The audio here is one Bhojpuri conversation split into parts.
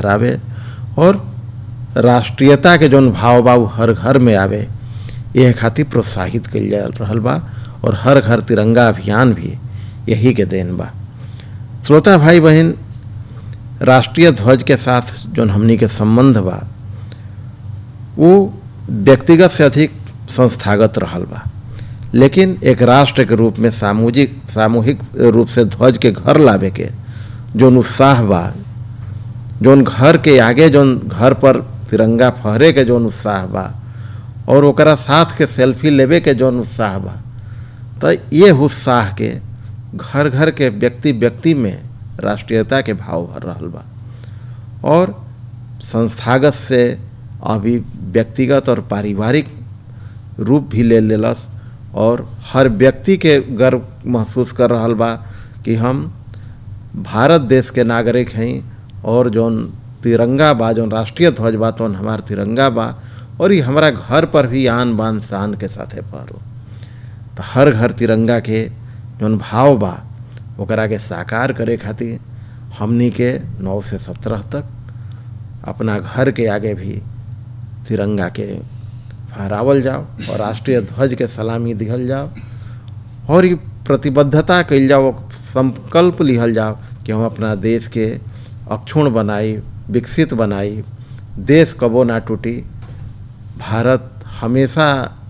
लहरावे और राष्ट्रीयता के जौन भाव बा उ हर घर में आवे यह खातिर प्रोत्साहित कइल जा रहल बा और हर घर तिरंगा अभियान भी यही के देन बा श्रोता भाई बहन राष्ट्रीय ध्वज के साथ जौन हमनी के संबंध बा वो व्यक्तिगत से अधिक संस्थागत रहल बा लेकिन एक राष्ट्र के रूप में सामूहिक सामूहिक रूप से ध्वज के घर लावे के जौन उत्साह बा जौन घर के आगे जौन घर पर तिरंगा फहरे के जौन उत्साह बा और ओकरा साथ के सेल्फी लेवे के जौन उत्साह बा तो ये उत्साह के घर घर के व्यक्ति व्यक्ति में राष्ट्रीयता के भाव भर रहल बा और संस्थागत से अभी व्यक्तिगत और पारिवारिक रूप भी ले लेलस और हर व्यक्ति के गर्व महसूस कर रहल बा कि हम भारत देश के नागरिक हैं और जौन तिरंगा बा जौन राष्ट्रीय ध्वज बा तौन हमार तिरंगा बा और ये हमारा घर पर भी आन बान शान के साथे फहरो तो हर घर तिरंगा के जौन भाव बा ओकरा के साकार करे खातिर हमनी के नौ से सत्रह तक अपना घर के आगे भी तिरंगा के फहरावल जाओ और राष्ट्रीय ध्वज के सलामी दिहल जाओ और ये प्रतिबद्धता कइल जाओ संकल्प लिहल जाओ कि हम अपना देश के अक्षुण बनाई विकसित बनाई देश कबो ना टूटी भारत हमेशा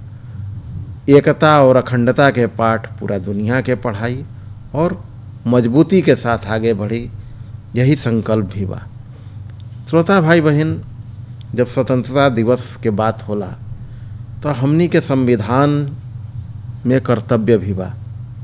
एकता और अखंडता के पाठ पूरा दुनिया के पढ़ाई और मजबूती के साथ आगे बढ़ी यही संकल्प भी बा श्रोता भाई बहन जब स्वतंत्रता दिवस के बात होला तो हमनी के संविधान में कर्तव्य भी बा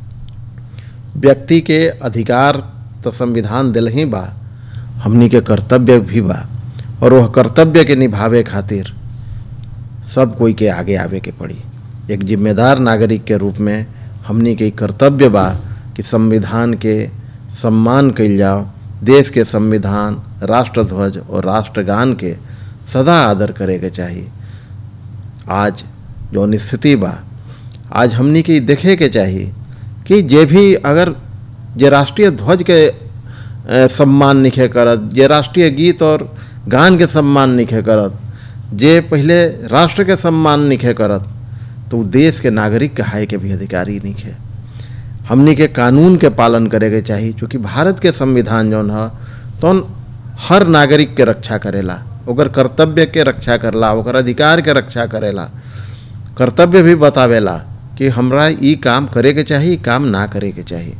व्यक्ति के अधिकार तो संविधान दिल ही बा हमनी के कर्तव्य भी बा और वह कर्तव्य के निभावे खातिर सब कोई के आगे आवे के पड़ी एक जिम्मेदार नागरिक के रूप में हमनी के कर्तव्य बा कि संविधान के सम्मान कइल जाओ देश के संविधान राष्ट्रध्वज और राष्ट्रगान के सदा आदर करे के चाहिए आज जौन स्थिति बा आज हमनी के देखे के चाहिए कि जे भी अगर जे राष्ट्रीय ध्वज के ए, सम्मान निखे करत जे राष्ट्रीय गीत और गान के सम्मान निखे करत जे पहले राष्ट्र के सम्मान निखे करत तो उ देश के नागरिक कहाए के भी अधिकारी निखे हमनी के कानून के पालन करे के चाहिए चूँकि भारत के संविधान जौन ह तौन हर नागरिक के रक्षा करेला ओकर कर्तव्य के रक्षा करला ओकर अधिकार के रक्षा करेला कर्तव्य भी बतावेला कि हमरा ई काम करे के चाही काम ना करे के चाही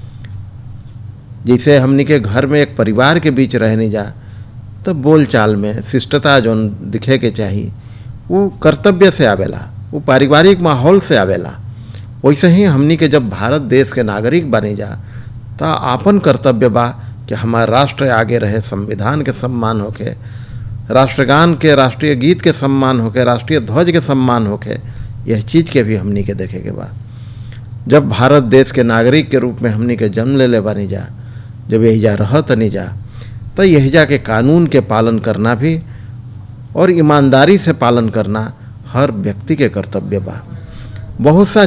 जैसे हमनी के घर में एक परिवार के बीच रहने जा तो बोल चाल में शिष्टता जौन दिखे के चाही वो कर्तव्य से आवेला वो पारिवारिक माहौल से आवेला वैसे ही हमनी के जब भारत देश के नागरिक बने जा तो आपन कर्तव्य बा कि हमारा राष्ट्र आगे रहे संविधान के सम्मान होके राष्ट्रगान के राष्ट्रीय गीत के सम्मान होके राष्ट्रीय ध्वज के सम्मान होके यह चीज़ के भी हमनी के देखे के बा जब भारत देश के नागरिक के रूप में हमनी के जन्म ले ले बनी जा जब यही रहत नहीं जा तो यही के कानून के पालन करना भी और ईमानदारी से पालन करना हर व्यक्ति के कर्तव्य बा बहुत सा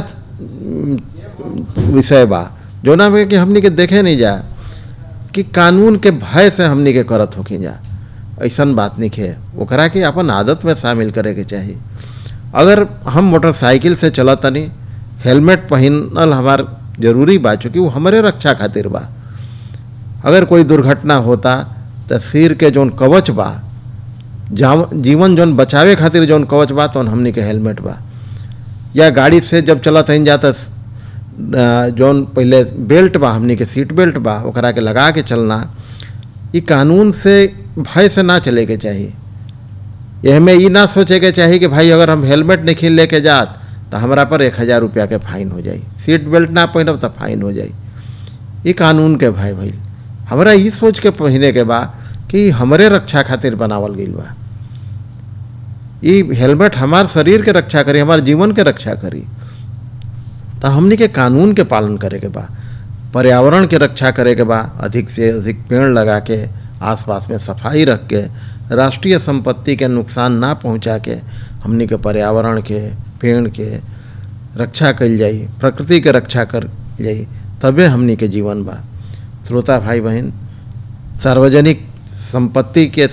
विषय बा जो ना कि हमनी के देखे नहीं जा कि कानून के भय से हमनी के करत होके जा ऐसन बात नहीं है ओकरा के अपन आदत में शामिल करे के चाहिए अगर हम मोटरसाइकिल से चलत तनी हेलमेट पहनल हमार जरूरी बा चूँकि वो हमारे रक्षा खातिर बा अगर कोई दुर्घटना होता तो सिर के जौन कवच बा जीवन जौन बचावे खातिर जौन कवच बा तो हमनी के हेलमेट बा या गाड़ी से जब चलत हन जाता जौन पहले बेल्ट बा हमनी के सीट बेल्ट बा ओकरा के लगा के चलना ये कानून से भय से ना चले के चाहिए यह में ये ना सोचे के चाहिए कि भाई अगर हम हेलमेट नहीं लेके जात तो हमारा पर एक हज़ार रुपया के फाइन हो जाई सीट बेल्ट ना पहनब तो फाइन हो जाई ये कानून के भय भइल हमरा ये सोच के पहने के बा कि हमरे रक्षा खातिर बनावल गई बा ये हेलमेट हमार शरीर के रक्षा करी हमार जीवन के रक्षा करी तो हमनी के कानून के पालन करे के बा पर्यावरण के रक्षा करे के बा अधिक से अधिक पेड़ लगा के आसपास में सफाई रख के राष्ट्रीय संपत्ति के नुकसान ना पहुंचा के हमनी के पर्यावरण के पेड़ के रक्षा कल जाई प्रकृति के रक्षा कर जाई तबे हमनी के जीवन बा श्रोता भाई बहन सार्वजनिक संपत्ति के